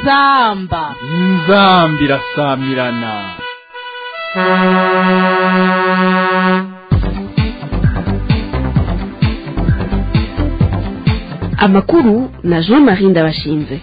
inzamba inzambi irasamirana amakuru na jean marie ndabashinze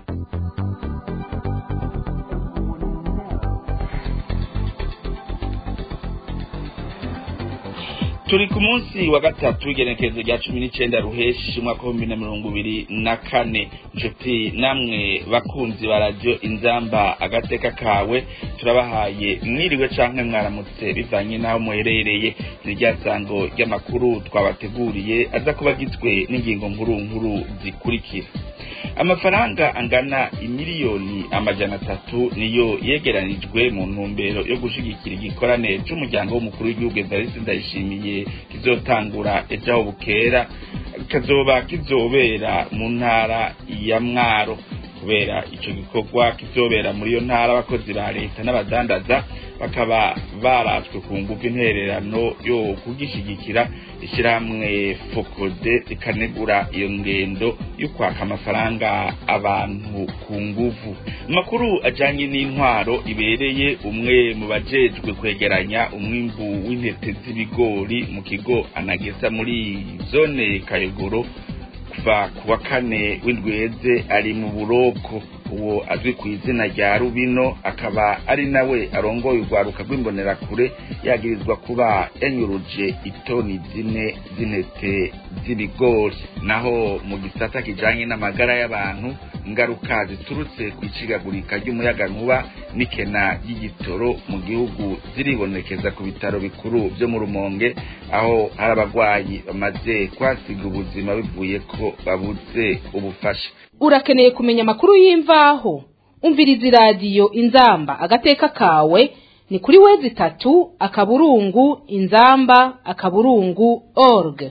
turi ku munsi wa gatatu w'igenekerezo rya cumi n'icenda ruheshi umwaka w'ibihumbi na mirongo ibiri na kane nshuti namwe bakunzi ba radiyo inzamba agateka kawe turabahaye mwiriwe canke mwaramutse bivanye n'aho muherereye ni rya sango ry'amakuru twabateguriye aza kuba agizwe n'ingingo nkuru nkuru zikurikira amafaranga angana imiliyoni amajana atatu niyo yegeranijwe mu ntumbero yo gushigikira igikorane c'umuryango w'umukuru w'igihugu evariste ndayishimiye kizotangura ejo aho bukera kazoba kizobera mu ntara ya mwaro kubera ico gikorwa kizobera muri iyo ntara abakozi ba leta n'abadandaza bakaba baratswe ku nguvu intererano yo kugishigikira ishyirahamwe fokode rikanegura iyo ngendo yo kwaka amafaranga abantu ku nguvu amakuru ajanye n'intwaro ibereye umwe mu bajejwe kwegeranya umwimbu w'intete z'ibigori mu kigo anageza muri zone kayogoro kuva ku wa kane w'indweze ari mu buroko uwo azwi ku izina rya rubino akaba ari nawe arongoye urwaruka rw'imbonerakure yagirizwa kuba yanyuruje itoni zine z'intete z'ibigori naho mu gisata kijanye n'amagara y'abantu ingaruka ziturutse ku icigagurika ry'umuyagankuba n'ikena ry'igitoro mu gihugu ziribonekeza ku bitaro bikuru vyo mu rumonge aho hari abagwayi bamaze kwasiga ubuzima bivuye ko babuze ubufasha urakeneye kumenya amakuru y'imvaho umviriza iradiyo inzamba agateka kawe ni kuri wezi itatu akaburungu inzamba akaburungu org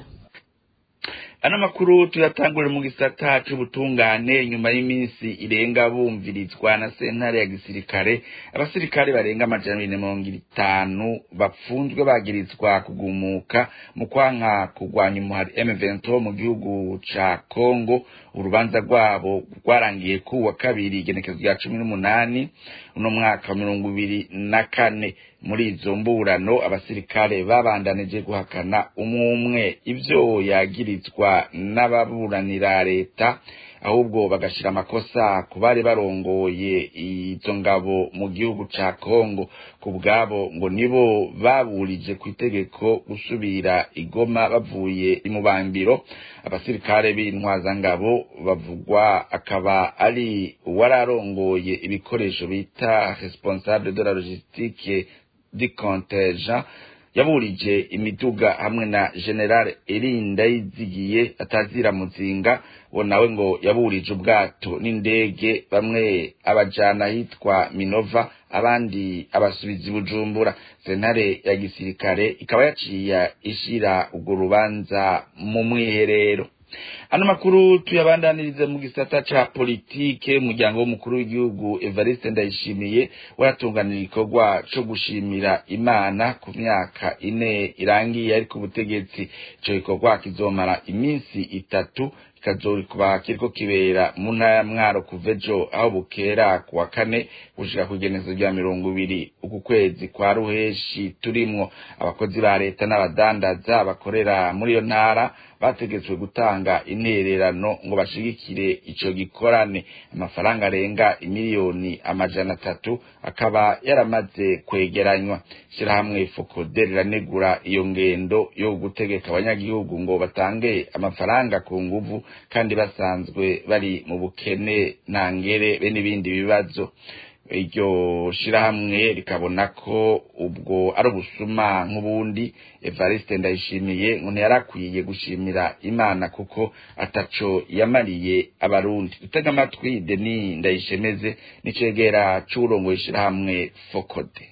ano makuru tuyatangurira mu gisata c'ubutungane nyuma y'iminsi irenga bumvirizwa na sentare ya gisirikare abasirikare barenga amajana abiri na mirongo itanu bapfunzwe bagirizwa kugumuka mu kwanka kurwanya umuhari M23 mu gihugu ca Congo urubanza rwabo rwarangiye ku wa kabiri igenekezo rya cumi n'umunani uno mwaka wa mirongo ibiri na kane muri izo mburano abasirikare babandanije guhakana umwe ivyo yagirizwa n'ababuranira leta ahubwo bagashira amakosa ku bari barongoye izo ngabo mu gihugu ca Kongo ku bwabo ngo nibo baburije ku itegeko gusubira igoma bavuye imubambiro abasirikare b'intwazangabo bavugwa akaba ari uwararongoye ibikoresho bita responsable de la logistique du contingent yaburije imiduga hamwe na general Erinda yizigiye atazira muzinga bo nawe ngo yaburije ubwato n'indege bamwe abajana hitwa Minova abandi abasubizi bujumbura sentare ya gisirikare ikaba yaciye ishira urwo rubanza mu mwiherero ano makuru tuyabandanirize mu gisata ca politike umuryango w'umukuru w'igihugu Evariste Ndayishimiye waratunganira igikorwa co gushimira Imana ku myaka ine irangiye ariko ubutegetsi ico gikorwa kizomara iminsi itatu kikazorikuba kiriko kibera mu ntara ya mwaro kuva ejo aho bukera ku wa kane gushika ku igenezo rya mirongo ibiri uku kwezi kwa ruheshi turimwo abakozi ba leta n'abadandaza bakorera muri iyo ntara bategetswe gutanga intererano ngo bashigikire ico gikorane amafaranga arenga imiliyoni amajana atatu akaba yaramaze kwegeranywa shirahamwe fokode riranegura iyo ngendo yo gutegeka abanyagihugu ngo batange amafaranga ku nguvu kandi basanzwe bari mu bukene ntangere be n'ibindi bibazo iryo shirahamwe rikabona ko ubwo ari ubusuma nk'ubundi Evariste Ndayishimiye ngo ntiyarakwiye gushimira Imana kuko ataco yamariye abarundi dutega amatwi Denis Ndayishemeze n'icegera c'urongoye ishirahamwe Fokode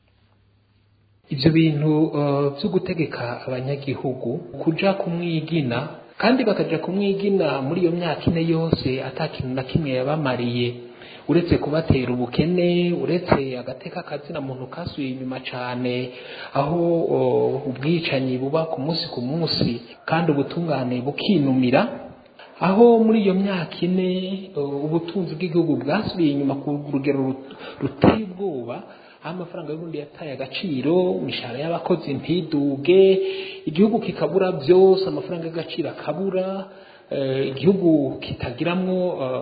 ivyo bintu vyo gutegeka abanyagihugu kuja kumwigina kandi bakaja kumwigina muri iyo myaka ine yose ata kintu na kimwe yabamariye uretse kubatera ubukene uretse agateka kazina muntu kasuye inyuma cane aho ubwicanyi buba ku munsi ku munsi kandi ubutungane bukinumira aho muri iyo myaka ine ubutunzi bw'igihugu bwasubiye inyuma ku rugero ruteye ubwoba aho amafaranga y'ubundi yataye agaciro imishahara y'abakozi ntiduge igihugu kikabura byose amafaranga y'agaciro akabura igihugu kitagiramwo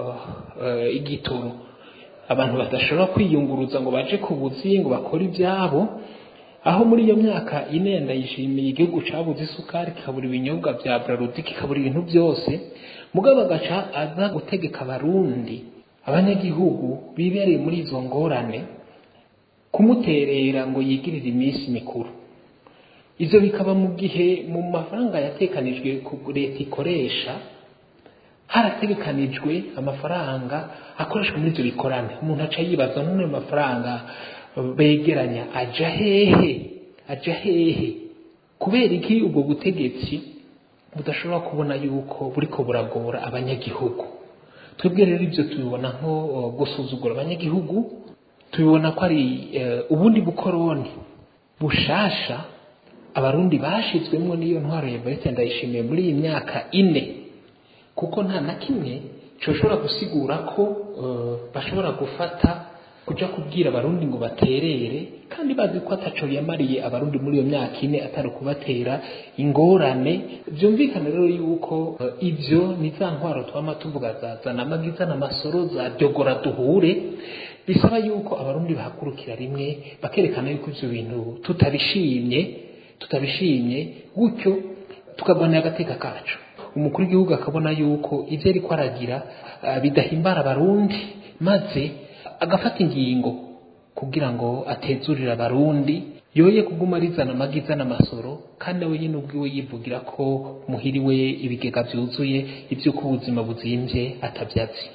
igitoro abantu badashobora kwiyunguruza ngo baje ku buzi ngo bakore ibyabo aho muri iyo myaka ine ndayishimiye igihugu cabuze isukari kikabura ibinyobwa bya brarudi kikabura ibintu byose mugabo agaca aza gutegeka abarundi abanyagihugu bibereye muri izo ngorane kumuterera ngo yigirire iminsi mikuru ivyo bikaba mu gihe mu mafaranga yatekanijwe leta ikoresha harategekanijwe amafaranga akoreshwa muri ivyo bikorane umuntu aca yibaza none mafaranga begeranya aja hehe aja hehe kubera iki ubwo butegetsi budashobora kubona yuko buriko buragora abanyagihugu twebwe rero ibyo tubibona nko gusuzugura abanyagihugu tubibona ko ari ubundi bukoroni bushasha abarundi bashizwemwo n'iyo ntwaro ya Evariste ndayishimiye muri iyi myaka ine kuko nta na kimwe coshobora gusigura ko bashobora gufata kuja kubwira abarundi ngo baterere kandi bazi ko ataco yamariye abarundi muri iyo myaka ine atari kubatera ingorane vyumvikana rero yuko uh, ivyo ni za ntwaro twama tuvuga za zana amagiza n'amasoro za ryogora duhure bisaba yuko abarundi bahagurukira rimwe bakerekana yuko ivyo bintu tutabishimye tutabishimye gutyo tukagwanira agateka kacu umukuru w'igihugu akabona yuko ivyo ariko aragira uh, bidahimbara abarundi maze agafata ingingo kugira ngo atezurire abarundi yoye kuguma rizana amagiza n'amasoro kandi nawe nyine ubwiwe yivugira ko muhiriwe ibigega byuzuye iby'uko ubuzima buzimvye atabyazi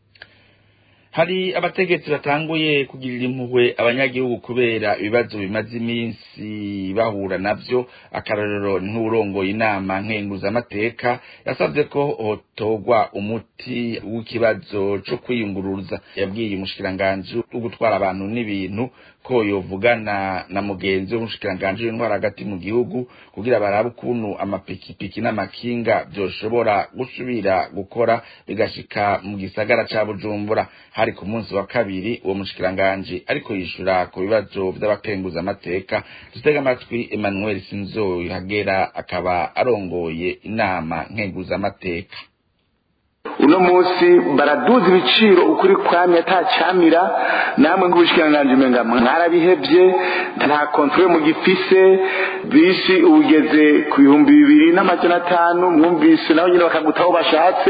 hari abategetsi batanguye kugirira impuhwe abanyagihugu kubera ibibazo bimaze iminsi bahura navyo akarorero nk'urongoye inama nkenguzamateka yasavye ko hotogwa umuti w'ikibazo co kwiyunguruza yabwiye umushikiranganji wo gutwara abantu n'ibintu ko yovugana na mugenzi w'umushikiranganji w'intwara hagati mu gihugu kugira barabe ukuntu amapikipiki n'amakinga vyoshobora gusubira gukora bigashika mu gisagara ca bujumbura hari ku munsi wa kabiri uwo mushikiranganji ariko yishura ku bibazo vy'abakenguza amateka dutega amatwi Emmanuel Sinzohagera akaba arongoye inama nkenguza amateka uno munsi baraduza ibiciro ukuri kwamye atacamira namwe nk'ubushikiranganji umenga mwarabihevye nta kontrole mu gifise bisi ugeze ku bihumbi bibiri n'amajana atanu mwumvise naho nyine bakagutaho bashatse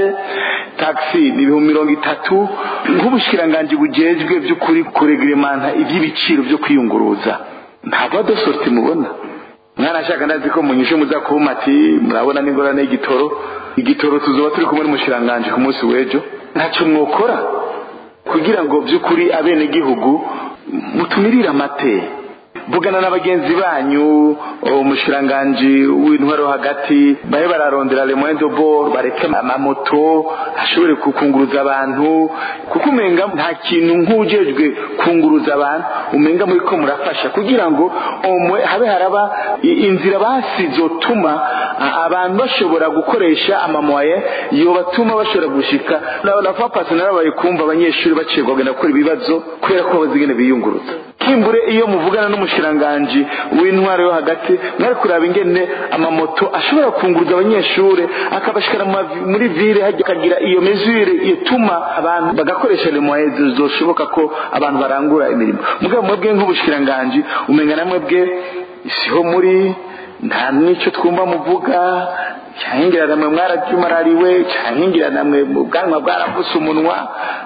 taxi ni ibihumbi mirongo itatu nk'ubushikiranganji bujejwe vy'ukuri kuregeremanta ivy'ibiciro vyo kwiyunguruza ntabwo adosorti mubona mwanashaka ndazi ko munyishe muza kuma ati murabona n'ingorane y'igitoro igitoro tuzoba turi kumwe n'umushiranganje ku munsi w'ejo ntacyo mwokora kugira ngo by'ukuri abenegihugu mutumirire amate vugana na bagenzi banyu umushiranganji w'intwaro hagati bahe bararondera le moyen de bord bareke amamoto ashobore kukunguruza abantu kuko umenga nta kintu nk'ujejwe kunguruza abantu umenga muri ko murafasha kugira ngo omwe habe haraba inzira basizotuma abantu bashobora gukoresha amamoye yobatuma bashobora gushika na fa personnel bari kumva abanyeshuri bacirwa bagenda gukora ibibazo kubera ko bazigene biyunguruza kimbure iyo muvugana n'umushiranganji w'intwaro yo hagati mwari kuraba ingene amamoto ashobora kunguruza abanyeshuri akabashikana muri ville akagira iyo mesure ituma abantu bagakoresha le moyens zoshoboka ko abantu barangura imirimo mugabo mwebwe nk'ubushikiranganji umenga namwe bwe siho muri nta n'icyo twumva muvuga cyankingira namwe mwarabyumarariwe cyankingira namwe ubwanwa bwarapfuse umunwa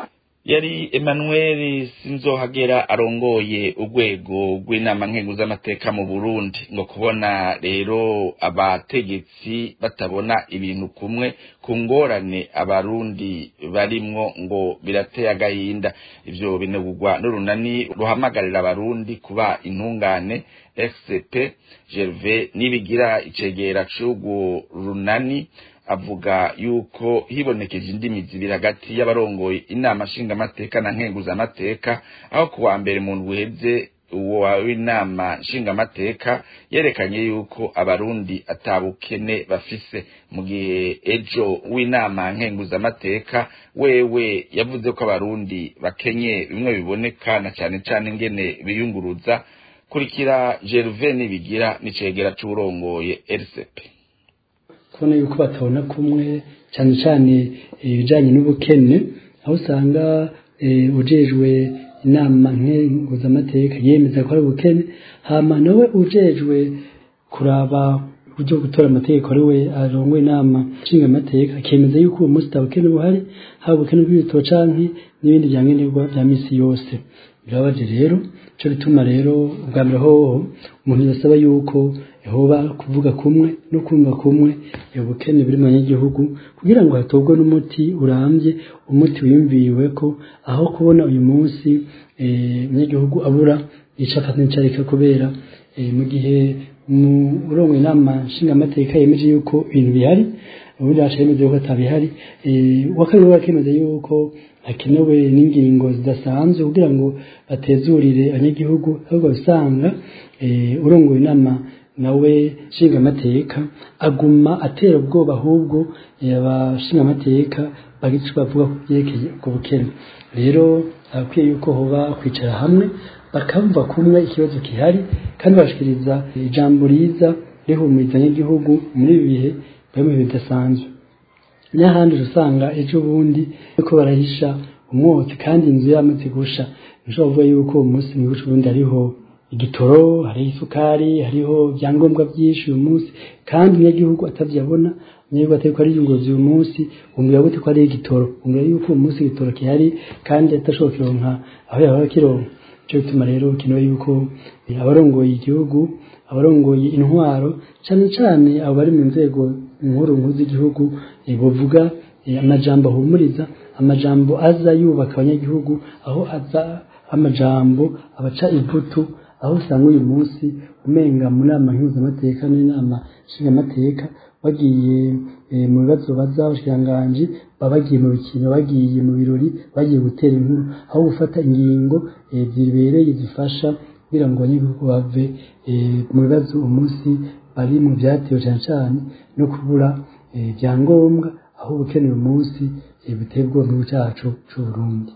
yari Emmanuel Sinzohagera arongoye urwego rw'inama nkenguzamateka mu Burundi ngo kubona rero abategetsi batabona ibintu kumwe ku ngorane abarundi barimwo ngo birateye agahinda ivyo binegurwa n'urunani ruhamagarira abarundi kuba intungane XCP Gervais nibigira icegera c'urwo runani avuga yuko hibonekeje indimi zibiri hagati y'abarongoye inama nshingamateka na nkenguzamateka aho kuwa mbere mu ndwi uheze w'inama nshingamateka yerekanye yuko abarundi atabukene bafise mu gihe ejo w'inama nkenguzamateka wewe yavuze ko abarundi bakenye bimwe biboneka na cane cane ingene biyunguruza kurikira Gervais Nibigira n'icegera c'urongoye RCP kubona yuko batabona kumwe cyane cyane ibijyanye n'ubukene aho usanga ujejwe inama nkenguzamateka yemeza ko ari ubukene hama nawe ujejwe kuraba uburyo bwo gutora amategeko ari we arongoye inama nshingamateka akemeza yuko uwo munsi atabukene buhari haba ubukene bw'ibitabo canke n'ibindi bya nkenerwa bya misi yose birabaje rero ico bituma rero ubwa mbere hoho umuntu yasaba yuko hoba kuvuga kumwe no kumva kumwe ubukene buri mu banyagihugu kugira ngo hatorwe n'umuti urambye umuti wiyumviriwe ko aho kubona uyu munsi umunyagihugu abura ico afata n'icareka kubera mu gihe urongo inama nshingamateka yemeje yuko ibintu bihari ubundi haca yemeza yuko atabihari wakabiri bakemeza yuko hakenewe n'ingingo zidasanzwe kugira ngo batezurire abanyagihugu ahubwo usanga urongoye inama nawe nshingamateka aguma atera ubwoba ahubwo abashingamateka bagize icyo bavuga ku byerekeye ubwo bukene rero abakwiye yuko hoba kwicara hamwe bakamva kumwe ikibazo gihari kandi bashikiriza ijambo riza rihumuriza abanyagihugu muri ibi bihe bari mu bihe bidasanzwe n'ahandi usanga ejo bundi ariko barahisha umwotsi kandi inzu yamaze gusha nishobora kuvuga yuko uwo munsi mu gihugu bundi hariho igitoro hariho isukari hariho ibyangombwa byinshi uyu munsi kandi umunyagihugu atavyabona umunyagihugu atari ko ariyunguruza uyu munsi wumvira gute ko ari igitoro wumvira yuko uwo munsi igitoro gihari kandi atashobora kironka aho yahora kironka cyo bituma rero bikenewe yuko abarongoye igihugu abarongoye intwaro cyane cyane abo bari mu nzego nkuru nkuru z'igihugu bavuga amajambo ahumuriza amajambo aza yubaka abanyagihugu aho aza amajambo abaca ivutu aho usanga uyu munsi umenga mu nama mpuzamateka n'inama nshingamateka bagiye mu bibazo baza abashikiranganji baba bagiye mu bikino bagiye mu birori bagiye gutera inkuru aho gufata ingingo zibereye zifasha kugira ngo abanyagihugu bave mu bibazo umunsi bari mu byatewe cyane cyane no kubura ibyangombwa aho ubukenewe umunsi biteye ubwoba mu cyacu cy'u Burundi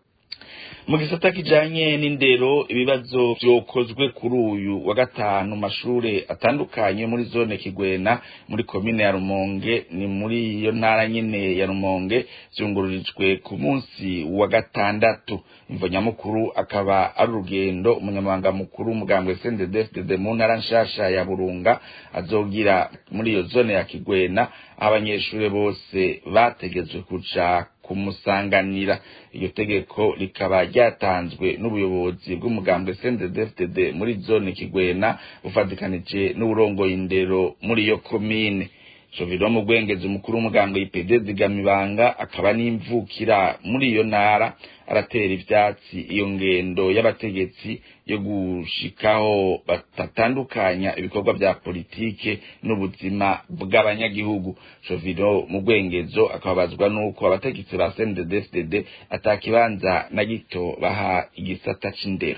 mu gisata kijanye n'indero ibibazo vyokozwe kuri uyu wa gatanu mashure atandukanye muri zone Kigwena muri komine ya Rumonge ni muri iyo ntara nyene ya Rumonge vyungururijwe ku munsi wa gatandatu imvo nyamukuru akaba ari urugendo umunyamabanga mukuru umugambwe CNDD-FDD mu ntara nshasha ya Burunga azogira muri iyo zone ya Kigwena abanyeshure bose bategetswe kuja kumusanganira iryo tegeko rikaba ryatanzwe n'ubuyobozi bw'umugambwe CNDD-FDD muri zone Kigwena bufatikanije n'uburongoye indero muri iyo komine Joviro mu gwengezi umukuru w'umugambwe IPD zigamibanga akaba n'imvukira muri iyo ntara aratera ivyatsi iyo ngendo y'abategetsi yo gushikaho batatandukanya ibikorwa vya politike n'ubuzima bw'abanyagihugu Joviro mu gwengezo akababazwa nuko abategetsi ba CNDD-FDD atakibanza na gito baha igisata c'indero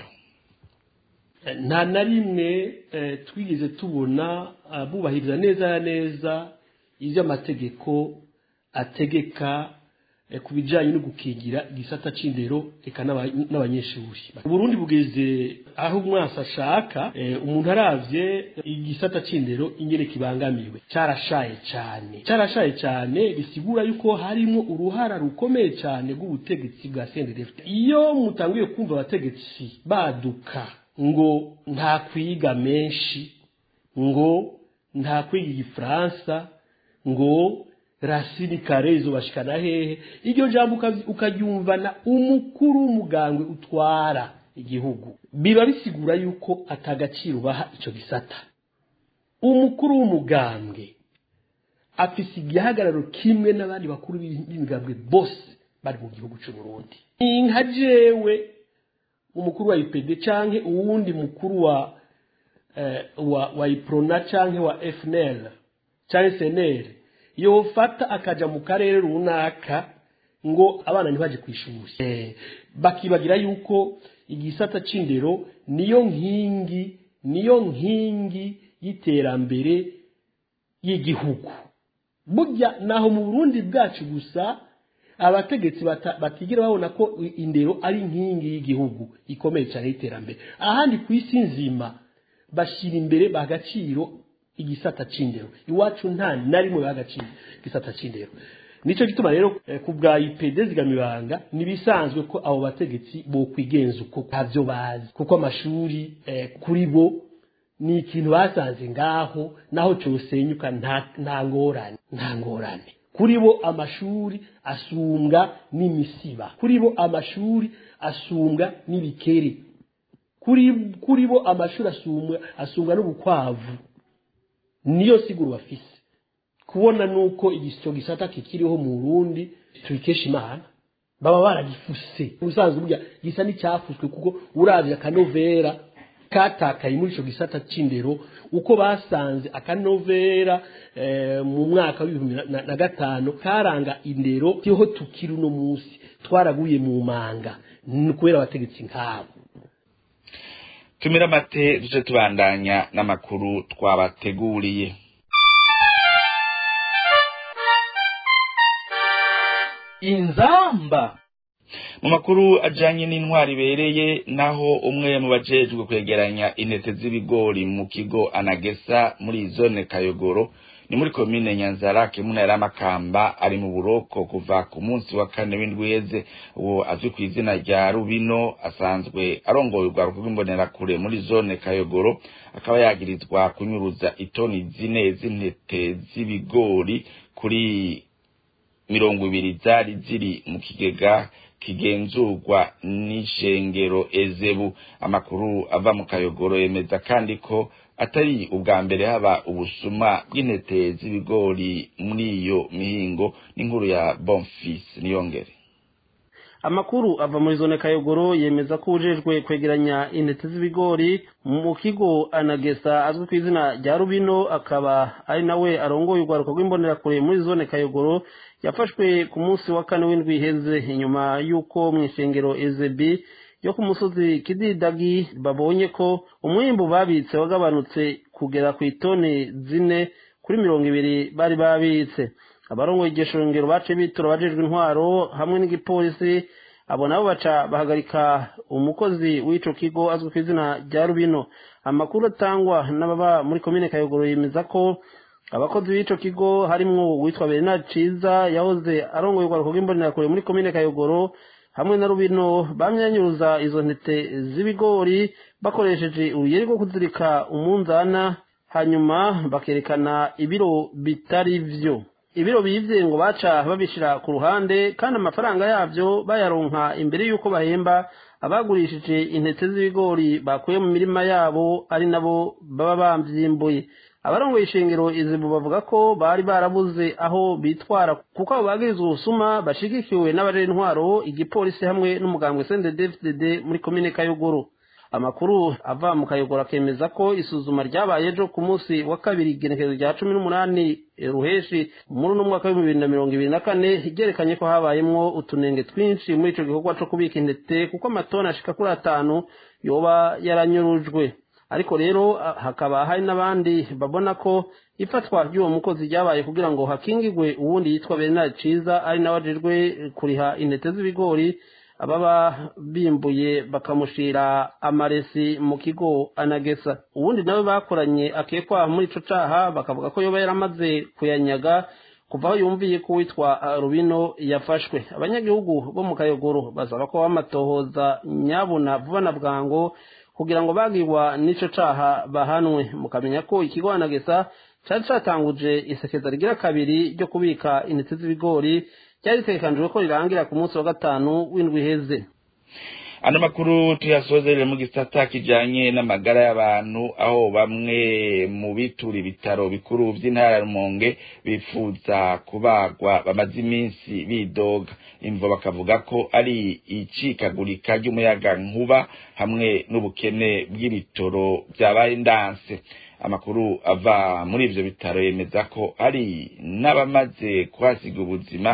nta na rimwe twigeze tubona bubahiriza neza na neza ibyo amategeko ategeka ku bijyanye no gukingira igisata c'indero reka n'abanyeshuri uburundi bugeze aho umwasi ashaka umuntu aravye igisata c'indero ingene kibangamiwe carashaye cyane carashaye cyane bisigura yuko harimo uruhara rukomeye cyane rw'ubutegetsi bwa CNDD iyo mutanguye kumva abategetsi baduka ngo nta kwiga menshi ngo nta kwiga igifaransa ngo rasini karezo bashikana hehe iryo jambo ukaryumvana umukuru w'umugambwe utwara igihugu biba bisigura yuko atagaciro baha ico gisata umukuru w'umugambwe afise igihagararo kimwe n'abandi bakuru b'imigambwe bose bari mu gihugu c'u Burundi nka jewe umukuru wa IPD canke uwundi mukuru wa eh, wa wa Iprona canke wa FNL canke SNL yofata akaja mu karere runaka ngo abana ntibaje kwishuri eh, bakibagira yuko igisata c'indero niyo nkingi niyo nkingi y'iterambere y'igihugu burya naho mu burundi bwacu gusa abategetsi batigira babona ko indero ari inkingi y'igihugu ikomeye cyane y'iterambere ahandi ku isi nzima bashyira imbere bagaciro igisata c'indero iwacu nta na rimwe bagaciro igisata c'indero nico gituma rero ku bwa IPD zigamibanga nibisanzwe ko abo bategetsi bo kwigenza uko ntavyo bazi kuko amashuri kuri bo ni ikintu basanze ngaho naho cosenyuka nta ngorane nta ngorane kuri bo amashuri asumbwa n'imisiba kuri bo amashuri asumbwa n'ibikere kuri kuri bo amashuri asumbwa asumbwa n'ubukwavu niyo siguru bafise kubona nuko igisyo gisata kikiriho mu Burundi tubikesha imana baba baragifuse ubusanzwe burya gisa n'icyafuswe kuko uravye akanovera katakaye muri ico gisata c'indero uko basanze akanovera eh, mu mwaka w'ibihumbi na, na gatanu karanga indero tiho tukiri uno munsi twaraguye mu manga kubera abategetsi nk'abo tumira amate duce tubandanya n'amakuru twabateguriye inzamba mu makuru ajanye n'intwari ibereye naho umwe mu bajejwe kwegeranya intete z'ibigori mu kigo anagesa muri zone kayogoro ni muri komine nyanzarake mu ntara y'amakamba ari mu buroko kuva ku munsi wa kane w'indweze uwo azwi ku izina rya rubino asanzwe arongoye urwaruko rw'imbonerakure muri zone kayogoro akaba yagirizwa kunyuruza itoni zine z'intete z'ibigori kuri mirongo ibiri zari ziri mu kigega kigenzurwa n'ishengero ezebu amakuru ava mu kayogoro yemeza kandi ko atari ubwa mbere haba ubusuma bw'intete z'ibigori muri iyo mihingo n'inkuru ya bonfis niyongere amakuru ava muri zone kayogoro yemeza ko ujejwe kwegeranya intete z'ibigori mu kigo anagesa azwi ku izina rya rubino akaba ari nawe arongoye urwaruko rw'imbonerakure muri zone kayogoro yafashwe ku munsi wa kane w'indwi iheze inyuma y'uko mu ishengero ezebi yo ku musozi kididagi babonye ko umwimbu babitse wagabanutse kugera ku itoni zine kuri mirongo ibiri bari babitse abarongoye iryo shengero bace bitura abajejwe intwaro hamwe n'igipolisi abo nabo baca bahagarika umukozi w'ico kigo azwi ku izina rya rubino amakuru atangwa n'ababa muri komine kayogoro yemeza ko abakozi b'ico kigo harimwo uwitwa bernard ciza yahoze arongoye urwaruko rw'imbonerakure muri komine kayogoro hamwe na rubino bamyanyuruza izo ntete z'ibigori bakoresheje uruyeri rwo kuzirika umunzana hanyuma bakerekana ibiro bitari vyo ibiro bivye ngo baca babishira ku ruhande kandi amafaranga yavyo bayaronka imbere y'uko bahemba abagurishije intete z'ibigori bakuye mu mirima yabo ari nabo baba bamvyimbuye abarongoye ishengero izibu bavuga ko bari barabuze aho bitwara kuko abo bagirizwa ubusuma bashigikiwe n'abaje intwaro igipolisi hamwe n'umugambwe CNDD-FDD muri komine Kayogoro amakuru ava mu Kayogoro akemeza ko isuzuma ryabaye ejo ku munsi wa kabiri igenekerezo rya cumi n'umunani ruheshi muri uno mwaka w'ibihumbi bibiri na mirongo ibiri na kane ryerekanye ko habayemwo utunenge twinshi muri ico gikorwa co kubika intete kuko amatoni ashika kuri atanu yoba yaranyurujwe ariko rero hakaba hari n'abandi babona ko ifatwa ry'uwo mukozi ryabaye kugira ngo hakingigwe uwundi yitwa Bernard Ciza ari nawe ajejwe kuriha intete z'ibigori ababa bimbuye bakamushira amaresi mu kigo anagesa uwundi nawe bakoranye akekwa muri ico caha bakavuga ko yoba yaramaze kuyanyaga kuva aho yumviye ko witwa rubino yafashwe abanyagihugu bo mu kayogoro basaba ko bamatohoza nyabuna vuba na bwango kugira ngo bagirwa n'ico caha bahanwe mukamenya ko ikigo anagesa cari catanguje isekeza rigira kabiri ryo kubika intete z'ibigori ryari ritegekanijwe ko rirangira ku munsi wa gatanu w'indwi iheze ano makuru tuyasozerere mu gisata kijanye n'amagara y'abantu aho bamwe mu bitura ibitaro bikuru vy'intara ya Rumonge bifuza kubagwa bamaze iminsi bidoga imvo bakavuga ko ari icikagurika ry'umuyaga nkuba hamwe n'ubukene bw'ibitoro vyabaye ndanse amakuru ava muri ivyo bitaro yemeza ko hari n'abamaze kuhasiga ubuzima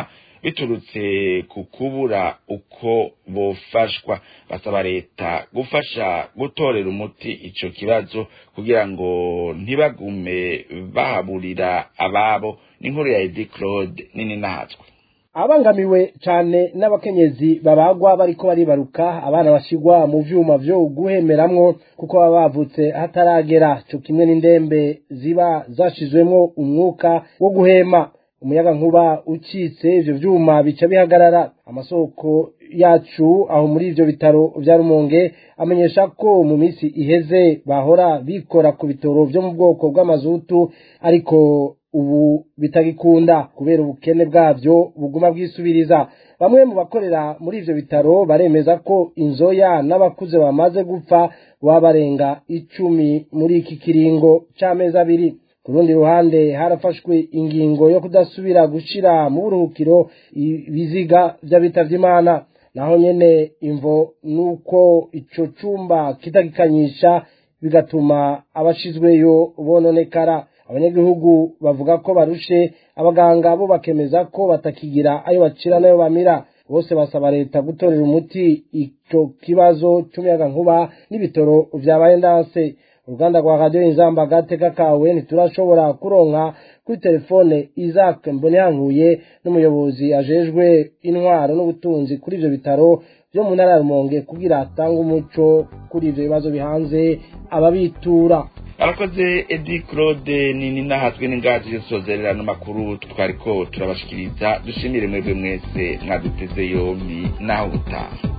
biturutse ku kubura uko bofashwa basaba leta gufasha gutorera umuti ico kibazo kugira ngo ntibagume bahaburira ababo n'inkuru ya Edi Claude nini nahatswe abangamiwe cyane n'abakenyezi babagwa bariko baribaruka abana bashigwa mu vyuma vyo guhemeramwo kuko baba bavutse hataragera co kimwe n'indembe ziba zashizwemwo umwuka wo guhema umuyaga nkuba ucitse ivyo vyuma bica bihagarara amasoko yacu aho muri ivyo bitaro vya Rumonge amenyesha ko mu misi iheze bahora bikora ku bitoro vyo mu bwoko bw'amazutu ariko ubu bitagikunda kubera ubukene bwavyo buguma bwisubiriza bamwe mu bakorera muri ivyo bitaro baremeza ko inzoya n'abakuze bamaze gupfa baba barenga icumi muri iki kiringo c'amezi abiri ku rundi ruhande harafashwe ingingo yo kudasubira gushira mu buruhukiro ibiziga vy'abitavye imana naho nyene imvo nuko ico cumba kitagikanyisha bigatuma abashizweyo bononekara abanyagihugu bavuga ko barushe abaganga bo bakemeza ko batakigira ayo bacira n'ayo bamira bose basaba leta gutorera umuti ico kibazo c'umuyaga nkuba n'ibitoro vyabaye ndanse uruganda rwa radiyo inzamba agateka kawe ntiturashobora kuronka kuri telefone isaac mboneyankuye n'umuyobozi ajejwe intwaro n'ubutunzi kuri ivyo bitaro vyo mu ntara ya rumonge kugira atange umuco kuri ivyo bibazo bihanze ababitura arakoze edi claude nini nahatwe n'ingazi zisozerera n'amakuru twariko turabashikiriza dushimire mwebwe mwese mwaduteze yombi naho gutaha